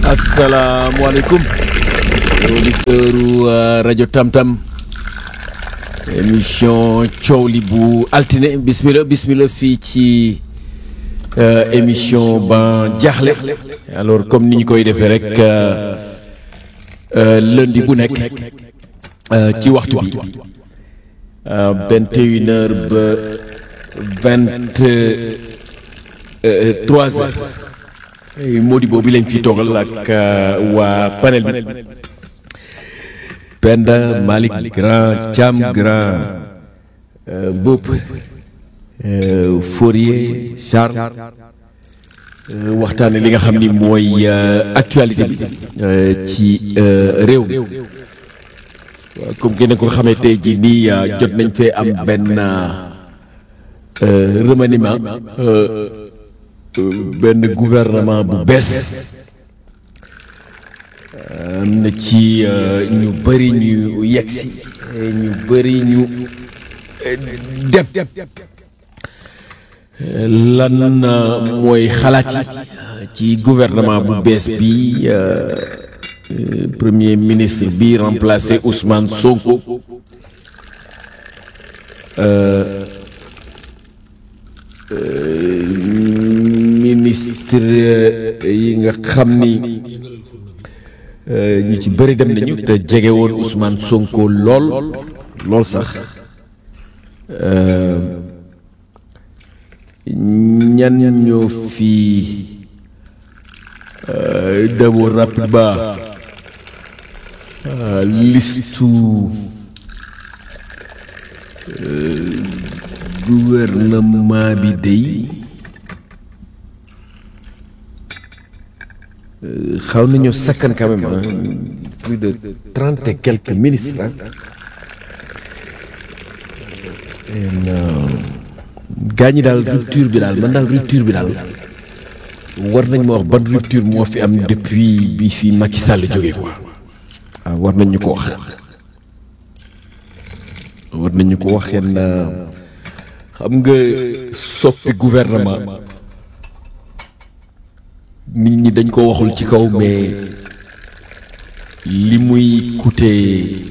asalaamaaleykum auditeuru rajo Tamtam émission coow li bu altine bismillah bismillah fii ci émission ba jaaxle alors comme ni ñu koy defee rek lundi bu nekk ci waxtu bi vingt et une heures ba vingt trois heures Modibo bi lañ fi toogal ak waa panel bi Penda Malick Grand Thiam Grand Bopp Fourier Charles waxtaane li nga xam ni mooy actualité bi ci réew mi comme kenn ko xamee tey jii nii jot nañ fee am benn remaniement benn gouvernement bu bees am na ci ñu bëri ñu yegsi ñu bëri ñu dem lan mooy xalaat yi ci gouvernement bu bees bi premier ministre bi remplacé Ousmane Sonko ministre yi nga xam ni ñu ci bëri dem nañu te jege woon Ousmane Sonko lool lool sax ñan ñoo fi d'abord rapidement listu gouvernement bi day xaw nañoo sakkan quand même hein, plus de trente et quelques ministres hein. gaa ñi daal rupture bi daal man daal rupture bi daal war nañ ma wax ban rupture moo fi am depuis bi fi Macky Sall jógee quoi waaw war nañ ñu ko wax war nañ ñu ko wax yenn xam nga soppi gouvernement nit ñi dañ ko waxul ci kaw mais li muy coûter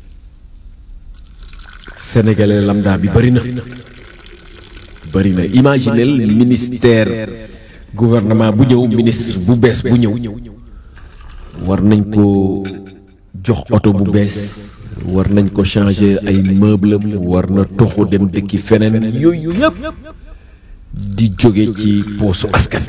sénégalais lambda bi bari na bari na imaginel ministère gouvernement bu ñëw ministre bu bees bu ñëw war nañ ko jox oto bu bees war nañ ko changer ay meuble war na toxu dem dëkki feneen yooyu yëpp di jóge ci poosu askan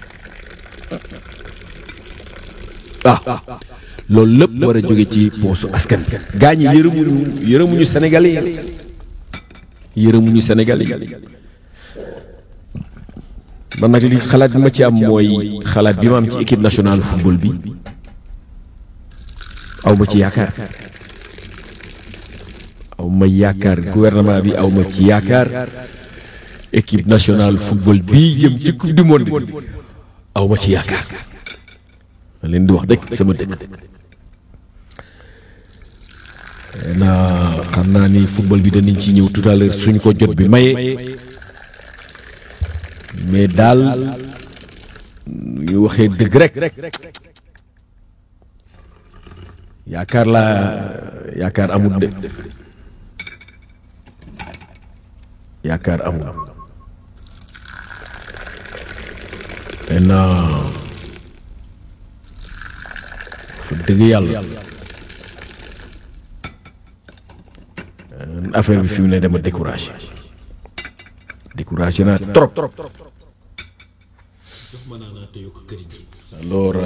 ah loolu lépp war a jóge ci poosu askan gaa ñi yërëmuñu yërëmuñu sénégalais yi yërëmuñu sénégalais yi man nag li xalaat bi ma ci am mooy xalaat bi ma am ci équipe nationale football bi aw ma ci yaakaar aw ma yaakaar gouvernement bi aw ma ci yaakaar équipe nationale football bii jëm ci coupe du monde bi aw ma ci yaakaar ma leen di wax rek sama dëkk naa xam naa ni football bi danañ ci ñëw tout à l'heure suñ ko jot bi maye mais daal ñu waxee dëgg rek yaakaar laa yaakaar amul de yaakaar amul maintenant fa dëgg yàlla affaire bi fi mu ne dama découragé découragé naa trop alors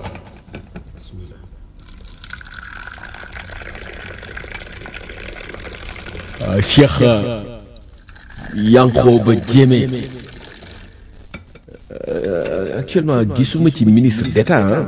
Cheikh Yankhoba Diémé actuellement gisuma ci ministre d'État ah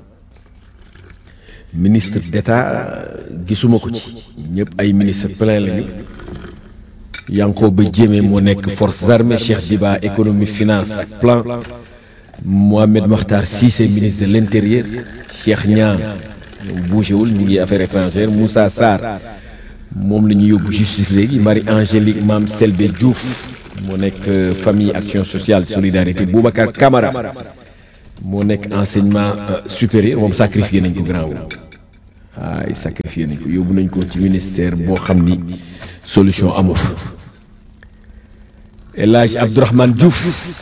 ministre d'État gisuma ko ci ñëpp ay ministre plein lañu Yankhoba Diémé moo nekk forces armées Cheikh Diba économie finance ak plan Mohamed Makhtar Cissé ministre de l'intérieur Cheikh Niang bougéwul ñu ngi affaires étrangères Moussa Sarr moom la ñu yóbbu justice léegi Marie Angélique Mame Selbé Diouf moo nekk famille action sociale solidarité Boubacar Camara moo nekk enseignement supérieur moom sacrifié nañ ko grand wu ay sacrifié nañ ko yóbbu nañ ko ci ministère boo xam ni solution amu fa El Hadj Abdourahmane Diouf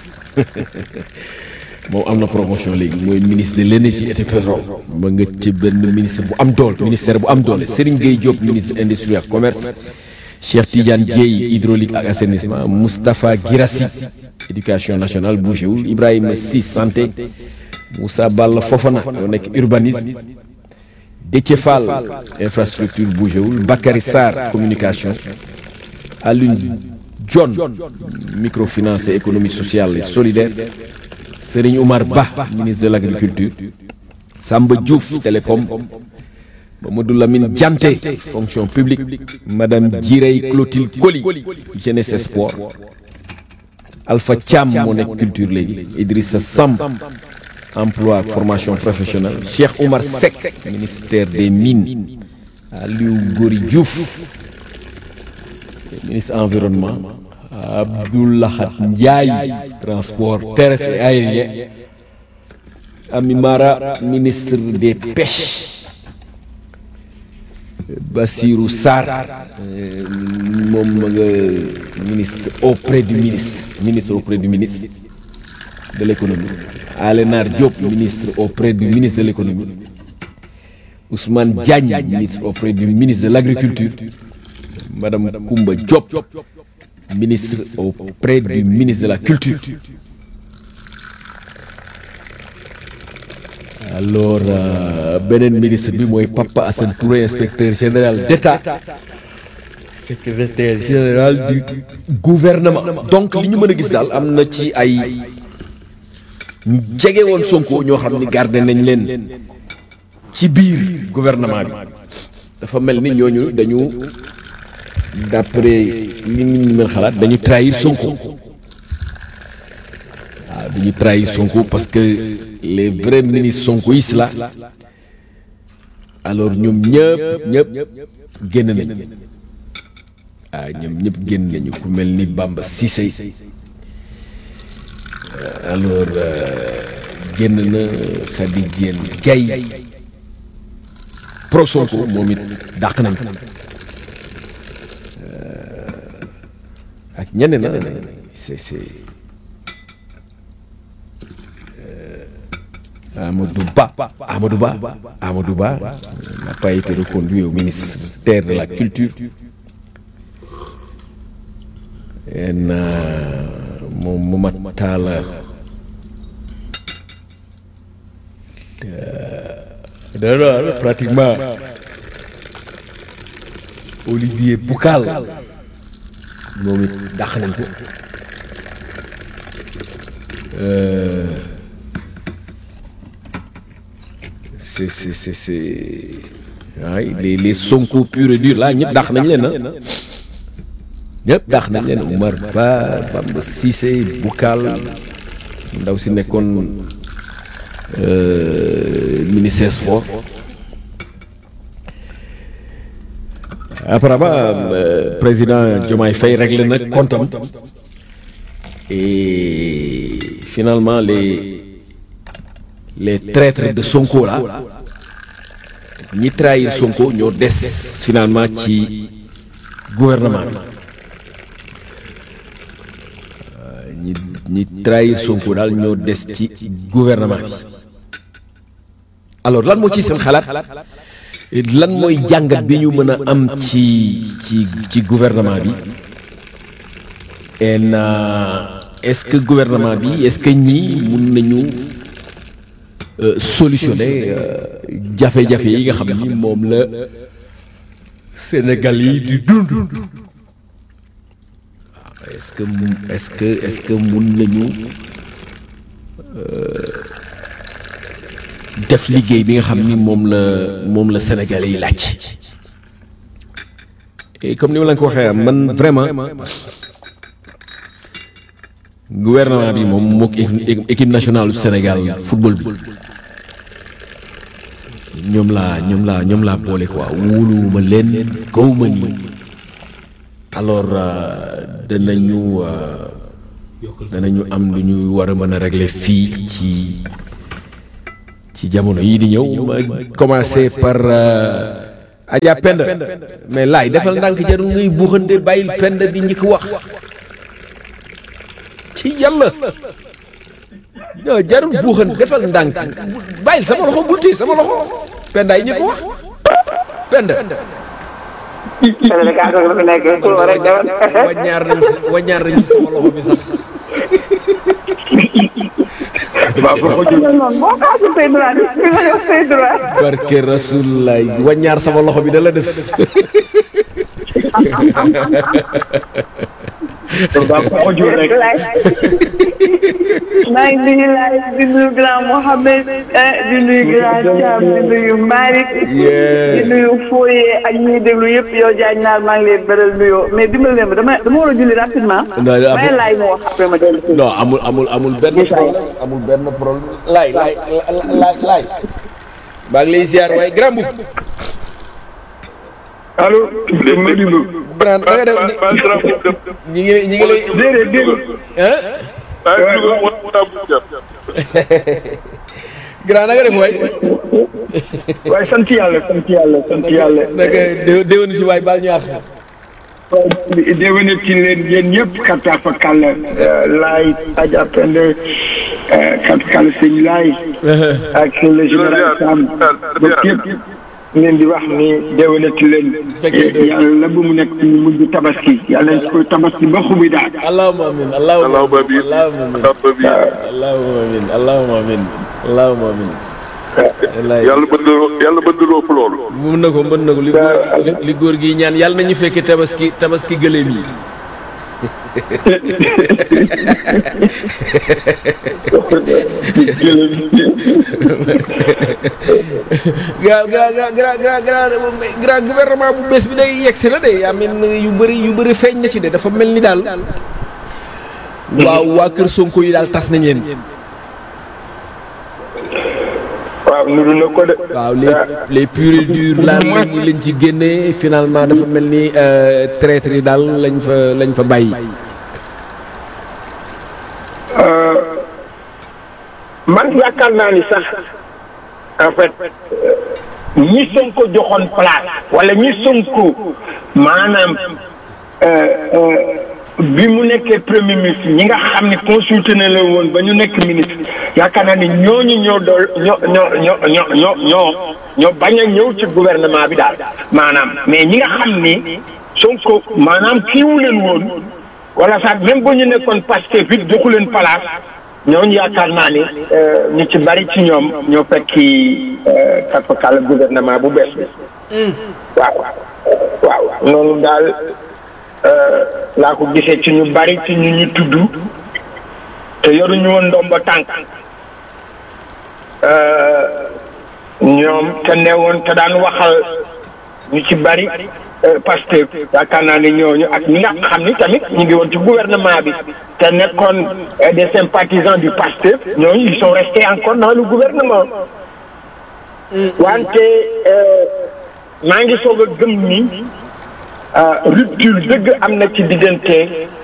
moom am na promotion léegi mooy ministre de l' énergie et du pétrole ba nga ci benn ministre bu am doole ministère bu am doole Serigne Gueye Diop ministre industrie ak commerce Cheikh Tidiane Dieye hydraulique ak assainissement Moustapha Guirassi éducation nationale bougéwul Ibrahima Sy santé Moussa Balla Fofana yoo nekk urbanisme Déthié Fall infrastructure bougéwul Bakary Sarr communication Alioune John microfinance et économie sociale et solidaire Serigne Oumar Ba ministre de l' agriculture Samba Diouf télécom Mamadou Lamine Dianté fonction publique madame Djirey Clotilde Coly jeunesse et sport Alpha Thiam moo nekk culture léegi Idrissa Samb emploi ak formation professionnelle Cheikh Oumar Seck ministère des mines Aliou Gori Diouf ministre environnement Abdoulahat Ndiaye transport terrestre et aérien Ami Mara ministre des pêches Bassirou Sarr moom ma nga ministre auprès du ministre ministre auprès du ministre de l'économie Alénar Diop ministre auprès du ministre de l'économie Ousmane Diagne ministre auprès du ministre de l'agriculture Madame Koumba Diop ministre auprès du ministre de la culture alors beneen ministre bi mooy Papa Assane Touré inspecteur général d'État secrétaire général du gouvernement donc li ñu mën a gis daal am na ci ay ñu jege woon Sonko ñoo xam ni garde nañ leen ci biir gouvernement bi dafa mel ni ñooñu dañu d'après li ñu mën xalaat dañu trahir Sonko waaw dañu trahir Sonko parce que les vrais ministres sonkoïstes là alors ñoom ñëpp ñëpp génn nañ waaw ñoom ñëpp génn nañu ku mel ni Bamba Cissé alors génn na Khady Diène Gaye pro Sonko moom it dàq nañ ko ak ñeneen na c'est c'est Amadou Ba Amadou Ba Amadou Ba n'a pas été reconduit au ministère de la culture en moom Momad Talla dara pratiquement Olivier Boucal moom it dàq nañ ko c'est c'est c'est c'est waay les les Sonko pur et dur là ñëpp dàq nañ leen ah ñëpp dàq nañ leen Oumar Ba Bamba Cissé Boucal ndaw si nekkoon ministère sport apparemment président Diomaye Faye réglé na comptam et finalement les les traîtres de Sonko là ñi trahir Sonko ñoo des finalement ci gouvernement bi ñi ñi trahir Sonko daal ñoo des ci gouvernement bi alors lan moo ci seen xalaat lan mooy jàngat bi ñu mën a am ci ci ci gouvernement bi en est-ce que gouvernement bi est-ce que ñii mun nañu solutionner jafe-jafe yi nga xam ni moom la Sénégal yi di dund waaw est-ce que mu est-ce que est-ce que mun nañu def liggéey bi nga xam ni moom la moom la Sénégalais yi laaj et comme ni ma la ko waxee man vraiment gouvernement bi moom mook équipe nationale du Sénégal football bi ñoom laa ñoom laa ñoom laa boole quoi wóoluwuma leen gawma ni alors danañu danañu am lu ñu war a mën a régler fii ci ci jamono yii di ñëw ma commencé par Adja Penda mais laay defal ndànk jarul ngay buuxante bàyyil Penda di njëkk wax ci yàlla non jarul buuxante defal ndànk bàyyil sama loxo bul téye sama loxo Penda yi njëkk wax Penda waññaar nañ si waññaar nañ si sama loxo bi sax barke rasulullah waññaar sama loxo bi da la def maa ngi nuyu laay di nuyu grand Mohamed di nuyu grand Thiam di nuyu Malick di nuyu Foye ak ñi déglu yëpp yow Diagne naar maa ngi leen beral nuyoo mais dimbali leen ma dama dama war a julli rapidement. may laay mu wax après ma dellu non amul amul amul benn problème amul benn problème laay laay laay laay maa ngi lay ziar waaye grand boub allo. Modibo. Birane da nga def ñi ngi ñi ngi lay. déedéet déedéet. grand da nga def waay. waaye sant yàlla sant yàlla sant yàlla. naka dé déwénu ci waay baal ñu àq. waaw déwénu ci leen yéen ñëpp kattan fa kàlla. laay Adja Pende kattan kàlla sëñ laay. ak le général Sam. ba képp leen di wax ni déwénati leen. yàlla bu mu nekk ñu mujj tabaski yàlla nañ ko tabaski ba xubi daal. allahumma amin allahumma amin allahumma amin allahumma amin allahumma amin allahumma amin yàlla mën na yàlla mën na ëpp loolu. mën na ko mën na ko li góor li góor gi ñaan yàlla nañu fekkee tabaski tabaski gëléem yi. gra gra gra gra gra gouvernement bu bees bi day yegsi na de yaa mel yu bëri yu bëri feeñ na ci de dafa mel ni daal waaw waa kër Sonko yi daal tas nañ leen. waaw nuru na ko de. waaw les les purs et durs laal lañ lañ ci génnee finalement dafa mel ni traître yi daal lañ fa lañ fa bàyyi. man yaakaar naa ni sax en fait ñi Sonko joxoon place wala ñi Sonko maanaam bi mu nekkee premier ministre ñi nga xam ne consulté na la woon ba ñu nekk ministre yaakaar naa ni ñooñu ñoo dool ñoo ñoo ñoo ñoo ñoo ñoo ñoo bañ a ñëw ci gouvernement bi daal maanaam mais ñi nga xam ni Sonko maanaam kiiwu leen woon wala sax même ba ñu nekkoon Pastef it joxu leen place ñooñu yaakaar naa ni ñu ci bari ci ñoom ñoo fekki katfakal gouvernement bu bees bi waaw waaw noonu daal laa ko gisee ci ñu bari ci ñu ñu tudd te yoruñu woon ndomba tànk ñoom te newoon te daan waxal ñu ci bari Pastef yaakaar naa ne ñooñu ak ñi nga xam ni tamit ñu ngi woon ci gouvernement bi te nekkoon des sympathisants du Pastef ñooñu ils sont restés encore dans le gouvernement wante maa ngi soog a gëm ni rupture dëgg am na ci diggante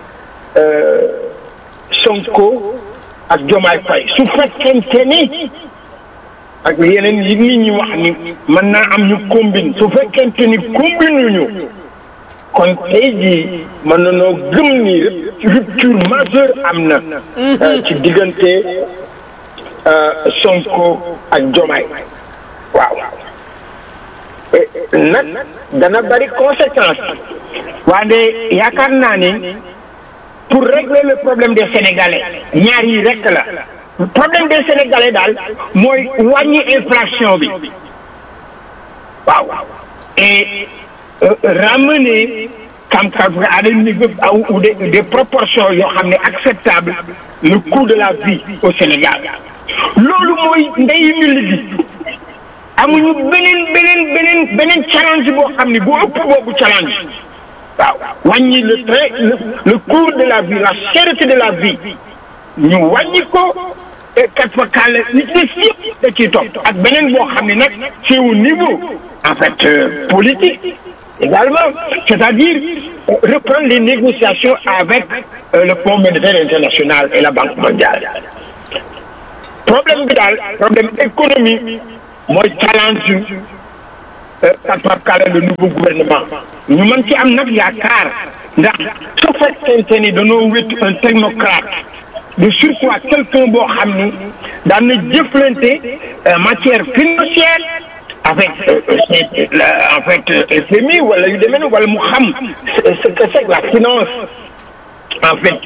Sonko ak Diomaye Faye su fekkente ni ak yeneen yi nit ñi wax ni mën naa am ñu combine su fekkente ni combine ñu kon tey jii mën nañoo gëm ni rupture majeure am na ci diggante Sonko ak Diomaye waaw nag dana bari conséquence waaye yaakaar naa ni pour régler le problème des Sénégalais ñaar yi rek la problème des Sénégalais daal mooy wàññi inflation bi waaw et ramener kam kam à des niveaux ou des des proportions yoo xam ne acceptable le coût de la vie au Sénégal loolu mooy ndeyu ñu gi amuñu beneen beneen beneen beneen challenge boo xam ne bu ëpp boobu challenge waaw wàññi le train le le coût de la vie la cherté de la vie ñu wàññi ko kat fa kàll nit ñi yëpp da ciy topp ak beneen boo xam ne nag c'est au niveau en fait politique également c'est-à-dire reprendre les négociations avec le Fonds monétaire international et la Banque mondiale problème bi daal problème économie mooy challenge katwakale le nouveau gouvernement ñu mën ci am nag yaakaar ndax su fekkente ni dañoo wétu un technocrate de surcroît quelqu'un boo xam ni daan na jëflante matière financière avec en fait FMI wala yu demee wala mu xam ce que c'est que la finance en fait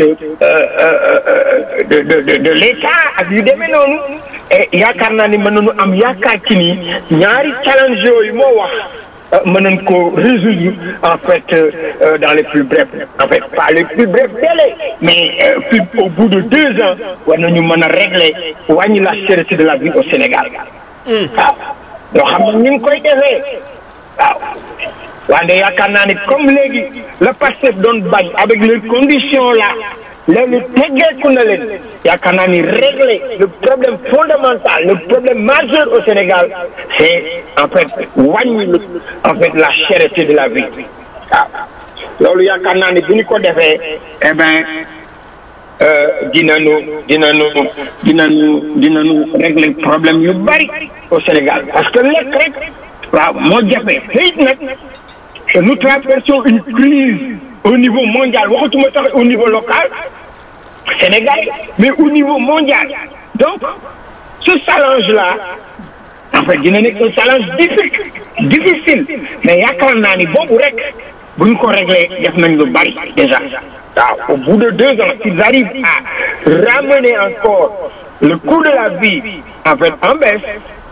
de de de de l'État ak yu demee noonu et yaakaar naa ni mën nañu am yaakaar ci ni ñaari challenge yooyu moo wax mën nañ ko résoudre en fait dans les plus brefs en fait pas les plus brefs délais mais puis au bout de deux ans war nañu mën a régler wàññi la cherté de la vie au Sénégal waaw yoo xam ne ñu ngi koy defee waaw wante yaakaar naa ni comme léegi le Pastef doon bañ avec les conditions là léegi teggeeku na leen yaakaar naa ni régler le problème fondamental le problème majeur au Sénégal c'est en fait wàññi en fait la cherté de la vie waaw loolu yaakaar naa ni bu ñu ko defee eh ben dinañu dinañu dinañu dinañu régler problème yu bari au Sénégal parce que lekk rek waaw moo jafe xëyit nag nous traversons une crise au niveau mondial waxatuma sax au niveau local Sénégal mais au niveau mondial donc ce challenge là en fait dina nekk un challenge difficile difficile mais yaakaar naa ni boobu rek bu ñu ko réglé def nañ lu bari déjà waaw au bout de deux ans s'ils arrivent à ramener encore le coût de la vie en fait en baisse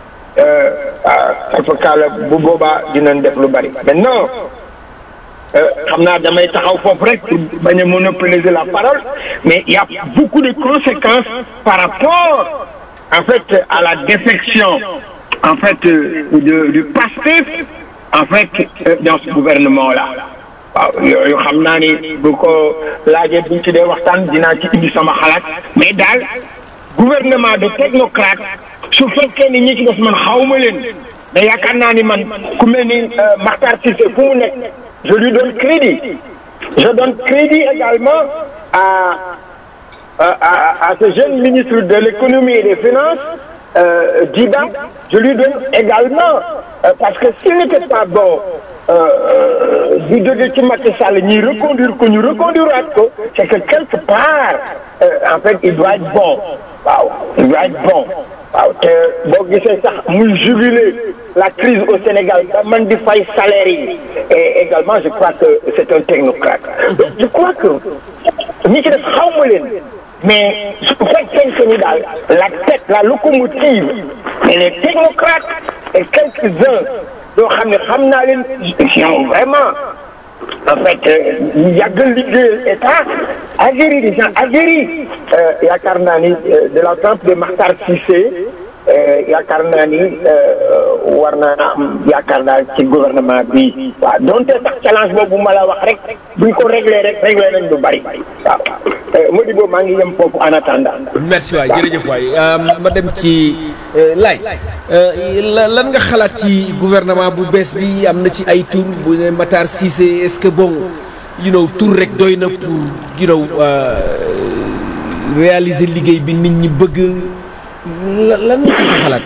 alfakala bu boobaa dinañ def lu bari maintenant xam naa damay taxaw foofu rek pour bañ a monopoliser la parole mais il y a beaucoup de conséquences par rapport en fait à la défection en fait de du Pastef en fait dans ce gouvernement là waaw yooyu xam naa ni bu ko laajee buñ ci dee waxtaan dinaa ci indi sama xalaat mais daal gouvernement de technocrate su fekkee ni ñi ci des man xawma leen mais yaakaar naa ni man ku mel ni Makhtar Cissé fu mu nekk je lui donne crédit je donne crédit également à à à, à ce jeune ministre de l'économie et des finances euh, Djiba je lui donne également euh, parce que s'il n'était pas bon di jóge ci Macky Sall ñuy reconduire ko ñu reconduire ko c'est que quelque part en fait il doit être bon waaw il doit être bon waaw te boo gisee sax muy jubiler la crise au Sénégal ba man di fay salaire yi et également je crois que c'est un technocrate donc je crois que ñi ci def xaw ma leen mais su fekkee ni daal la tête la locomotive et les technocrates et quelques-uns yoo xam ne xam naa leen sont vraiment en fait ñu yàgg liggéeyal état aguerri des gens aguerris yaakaar naa ni de la trempe de Makhtar Cissé yaakaar naa ni war na am yaakaar naa ci gouvernement bi waaw donte sax challenge boobu ma la wax rek buñ ko réglé rek réglé nañ lu bari waaw Modibo maa ngi yem foofu en attendant. merci waay jërëjëf waay ma dem ci laaj lan nga xalaat ci gouvernement bu bees bi am na ci ay tur bu ne Matar Cissé est-ce que bon you know tur rek doy na pour you know réaliser liggéey bi nit ñi bëgg lan nga ci sa xalaat.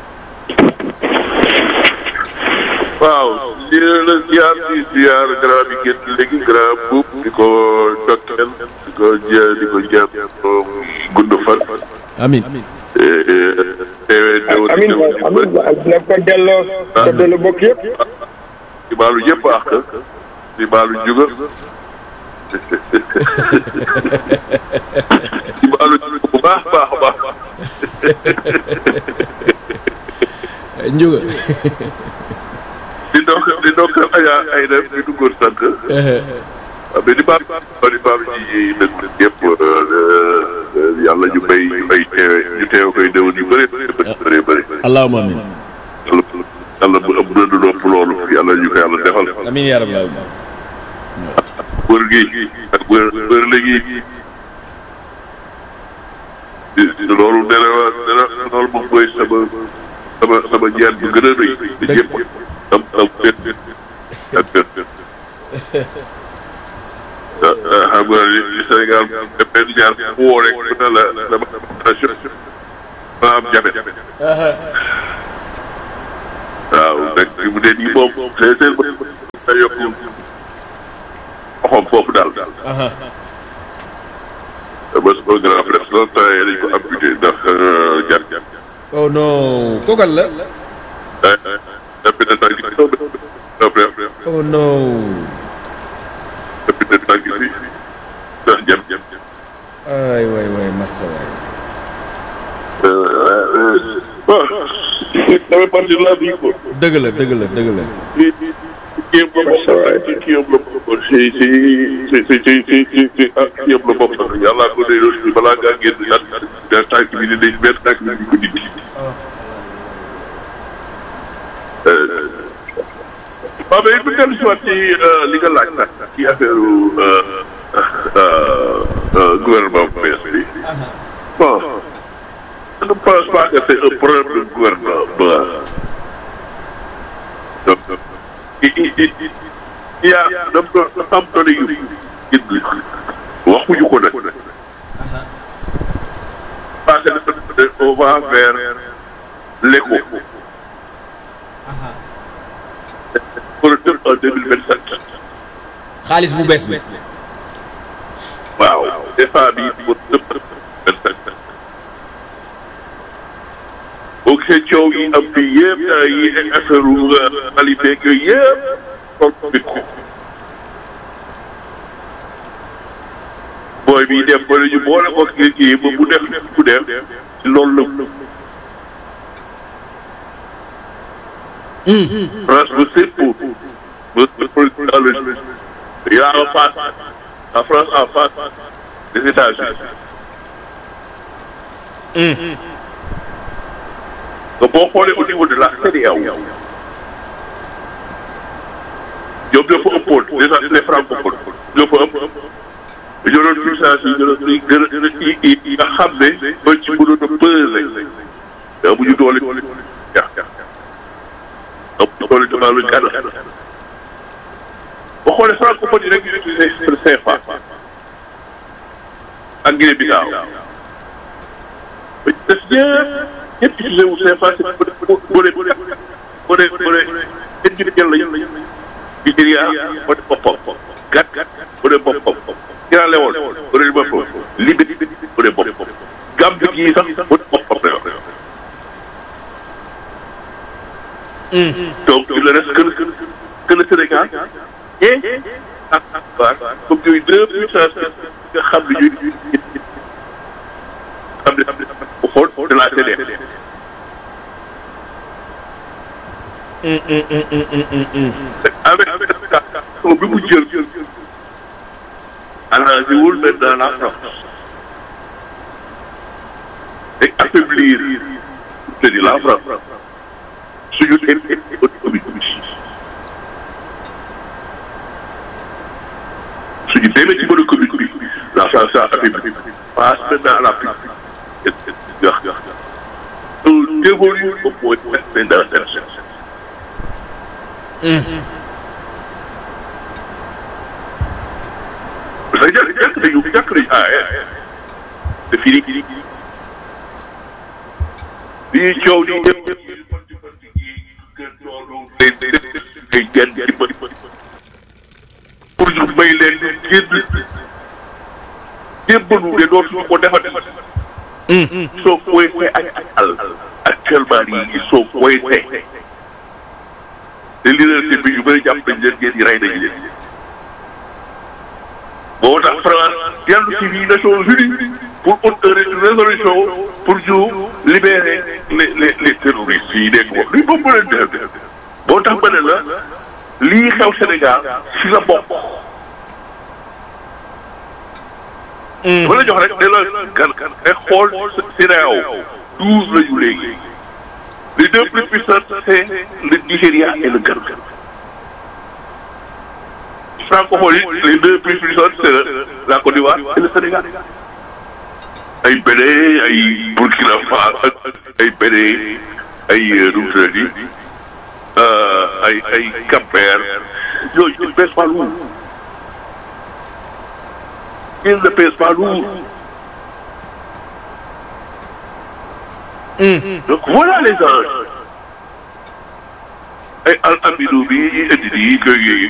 waaw di la ziar di ziar grand bi génn léegi grand buub di ko dokkeel di ko jë di ko jëm gudd fan. amiin. teewee déwén amiin amiin na ko delloo ko delloo bokk yëpp. di baalu yëpp àq di baalu juga di baalu juga bu baax baax baax. Ndiouga. di ndokk di ndokk Adja ay dem di duggoon sànq. waaw mais di baal di baal ci dëkk yëpp yàlla ñu bay ñu bay teewe ñu teewe koy déwén yu bëri bëri bëri bëri. allahumma amiin. yàlla yàlla bu ëpp na du nopp loolu yàlla ñu ko yàlla defal. amiin yaa rabbal aalamiin. wër gi ak wër wër léegi loolu dana dana loolu moom mooy sama sama sama ñaan bu gën a rëy. dëgg yëpp am am benn ak benn. xam nga ni Sénégal benn ñaar mu woo rek mu ne la dama maa am jafe waaw nag fi mu ne nii moom c'est c'est ba yokk oxom foofu daal daal ba sama grand frère loolu temps yii dañ ko amputé ndax jar jar oh non kookal la depuis ne tànk bi sama frère oh non depuis ne tànk bi ndax jam jam ay waay waay massa waay bon ça fait partie de la vie quoi dëgg la dëgg la dëgg la li li kii yëpp la bokk ci kii yëpp la bokk ci ci ci ci ci ci ci ci ah kii yëpp la bokk yàlla ko dee loolu balaa ngaa génn nag da tànk bi dinañ benn tànk bi ñu ko dindi. waaw mais bu dellu si waat ci li nga laaj nag ci affaire gouvernement bu bees bi bon je ne pense pas que c'est un problème de gouvernement donc il il il il y a dafa dafa am données yu indi waxuñu ko nag parce que on va vers l'éco pour le tëb en deux mille vingt sept xaalis bu bees bi waaw DFA bi pour tëb vingt sept boo gisee coow yi am fii yëpp yi affaire qualité yooyu yëpp toog bi ko booy bi def ba ñu boole ko kii kii ba mu def ku def ci loolu la France ba c'est pour ba dans le il y a en face la France en face des États-Unis que boo xoolee au niveau de la CEDEAO ñoom ñoo fa ëppoon déjà les francophones ñoo fa ëpp ñoo doon puissance yi ñoo doon gën a gën a yi yi nga xam ne ba ci mënoon a peser te amuñu doole ja amuñu doole devant le Ghana boo xoolee francophone yi rek ñu utilisé le CFA ak Guinée Bissau ba ci des ñëpp ñëpp utilisé wu CFA c'est boo boo dee boo dee boo dee boo dee ñun jël lañu Nigéria boo dee boppam gàtt boo dee boppam Sierra Leone boo dee boppam Libye boo dee boppam Gambie gii sax boo dee boppam la yor donc il ne reste que le que le Sénégal et ak ak comme yooyu deux puissances nga xam ne ñuy xam ne bu xool de la CEDEAO avec avec bi mu jël arrangé wul maintenant la France et affaiblir c'est-à-dire la France suñu économie suñu demee ci mën commune bi la France a affaibli passe maintenant à la plus gax gax on évolue au point dans la terre parce que jàkk jàkk nañu jàkk nañu ah te fii nii lii coow nii ñëpp ngay genn ci bët pour ñu may leen génn jébbalu de dootuñu ko defati soo koy ak al actuellement nii ils sont coincés te leadership bi ñu bëri jàpp nañ leen ngeen ñi rey nañ leen moo tax France dellu ci biir Nations Unies pour une résolution pour ñu libérer les les les terroristes yi nekk moom lii moom mu leen def moo tax ma ne la lii xew Sénégal si la bokk. dama la jox rek ne la kan kan ay xool CEDEAO douze la ñu léegi les deux plus puissants c'est le Nigéria et le Ghana. francophone yi les deux plus puissants c'est la Côte d'Ivoire et le Sénégal. ay Bénin ay Burkina Faso ay Bénin ay nu mu tuddati ay ay Cap-Vert yooyu ils ne pèsent pas lourd ils ne pèsent pas lourd donc voilà les enjeux ay al amino bi ñuy indi nii que